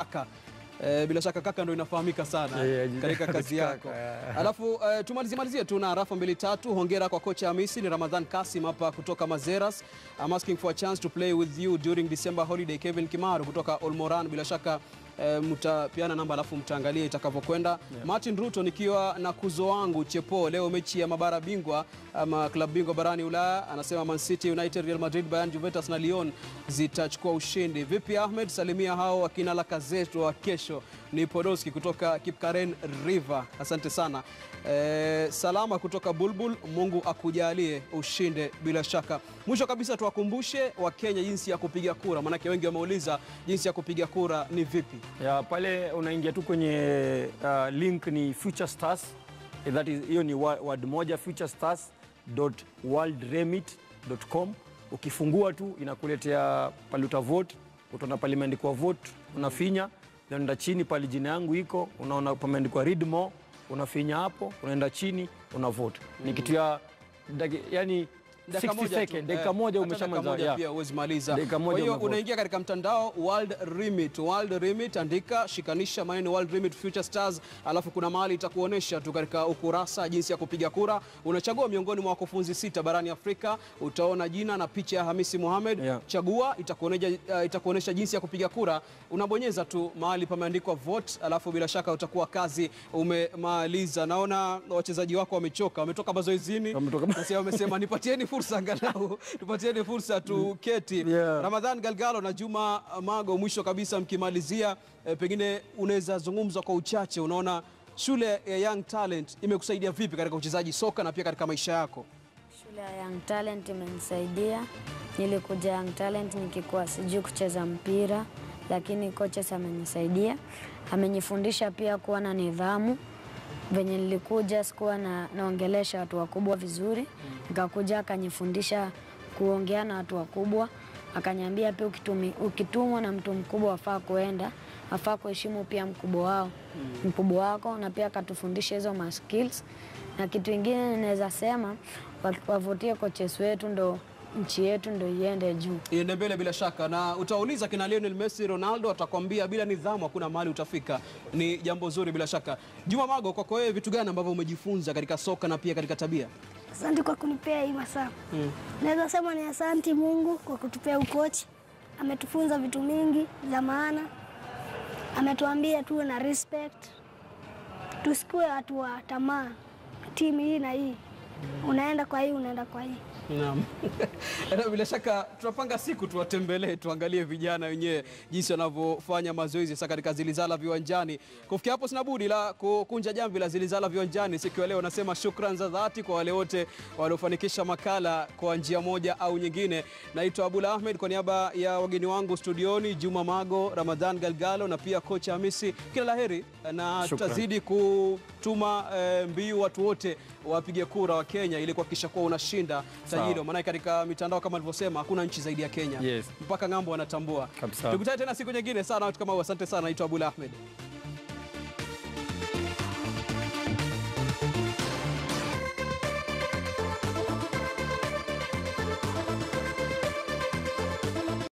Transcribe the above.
kaka. Eh, bila shaka kaka ndo inafahamika sana Yeah, yeah, katika kazi kaka, yako. yeah. Alafu eh, tumalizie malizie tu na rafa mbili tatu. Hongera kwa kocha Hamisi, ni Ramadhan Kasim hapa kutoka Mazeras. I'm asking for a chance to play with you during December holiday. Kevin Kimaru kutoka Olmoran, bila shaka eh, mtapiana namba alafu mtaangalia itakavyokwenda. Martin Ruto nikiwa na kuzo wangu Chepo, leo mechi ya mabara bingwa ama klabu bingwa barani Ulaya, anasema Man City, United, Real Madrid, Bayern, Juventus na Lyon zitachukua ushindi. Vipi Ahmed, salimia hao wakina Lacazette wa kesho. Ni Podolski kutoka Kipkaren River, asante sana. Eh, salama kutoka Bulbul, Mungu akujalie ushinde bila shaka. Mwisho kabisa tuwakumbushe Wakenya jinsi ya kupiga kura, maanake wengi wameuliza jinsi ya kupiga kura ni vipi. ya pale unaingia tu kwenye uh, link ni future stars Eh, that is hiyo ni wa- word moja future stars worldremit.com ukifungua tu inakuletea pale uta vote utaona pale imeandikwa vote unafinya unaenda chini pale jina yangu iko unaona pameandikwa read more unafinya hapo unaenda chini una vote ni kitu ya daki, yani 60 tu. second dakika Eh, moja hata dakika umeshamaliza moja yeah. pia huwezi maliza. Dakika moja Kwa hiyo umevote. unaingia katika mtandao World Remit, World Remit, andika shikanisha maneno World Remit Future Stars, alafu kuna mahali itakuonesha tu katika ukurasa jinsi ya kupiga kura. Unachagua miongoni mwa wakufunzi sita barani Afrika, utaona jina na picha ya Hamisi Mohamed. Yeah. Chagua, itakuonesha uh, itakuonesha jinsi ya kupiga kura. Unabonyeza tu mahali pameandikwa vote, alafu bila shaka utakuwa kazi umemaliza. Naona wachezaji wako wamechoka, wametoka mazoezini Wametoka- Sasa wamesema nipatieni fursa angalau tupatieni fursa tuketi. Yeah. Ramadhan Galgalo na Juma Mago, mwisho kabisa mkimalizia, eh, pengine unaweza zungumza kwa uchache, unaona shule ya Young Talent imekusaidia vipi katika uchezaji soka na pia katika maisha yako? Shule ya Young Talent imenisaidia. Nilikuja Young Talent nikikuwa sijui kucheza mpira, lakini coaches amenisaidia. Amenifundisha pia kuwa na nidhamu. Venye nilikuja sikuwa na, naongelesha watu wakubwa vizuri, nikakuja akanifundisha kuongea na watu wakubwa, akaniambia pia ukitumi, ukitumwa na mtu mkubwa wafaa kuenda wafaa kuheshimu pia mkubwa wao mkubwa wako, na pia akatufundisha hizo ma skills. Na kitu ingine naweza sema wa- wavutie coaches wetu, ndo nchi yetu ndo iende juu. Iende mbele bila shaka, na utauliza kina Lionel Messi, Ronaldo atakwambia bila nidhamu hakuna mahali utafika. Ni jambo zuri bila shaka. Juma Mago, kwako wewe vitu gani ambavyo umejifunza katika soka na pia katika tabia? Asante kwa kunipea hii masaa. Naweza sema ni asanti Mungu kwa kutupea ukochi. Ametufunza vitu mingi za maana, ametuambia tuwe na respect, tusikuwe watu wa tamaa. Timu hii na hii, unaenda kwa hii, unaenda kwa hii. Naam. Na bila shaka tunapanga siku tuwatembelee, tuangalie vijana wenyewe jinsi wanavyofanya mazoezi sasa katika Zilizala viwanjani. Kufikia hapo sina budi la kukunja jamvi la Zilizala viwanjani siku ya leo. Nasema shukran za dhati kwa wale wote waliofanikisha makala kwa njia moja au nyingine. Naitwa Abula Ahmed kwa niaba ya wageni wangu studioni, Juma Mago, Ramadhan Galgalo na pia kocha Hamisi. Kila laheri na Shukran. tutazidi kutuma eh, mbiu watu wote wapige kura wa Kenya ili kuhakikisha kuwa unashinda taji hilo, maanake katika mitandao kama alivyosema hakuna nchi zaidi ya Kenya Yes. mpaka ng'ambo wanatambua. Kabisa. Tukutane tena siku nyingine sana, watu kama huu. Asante sana, naitwa Abula Ahmed.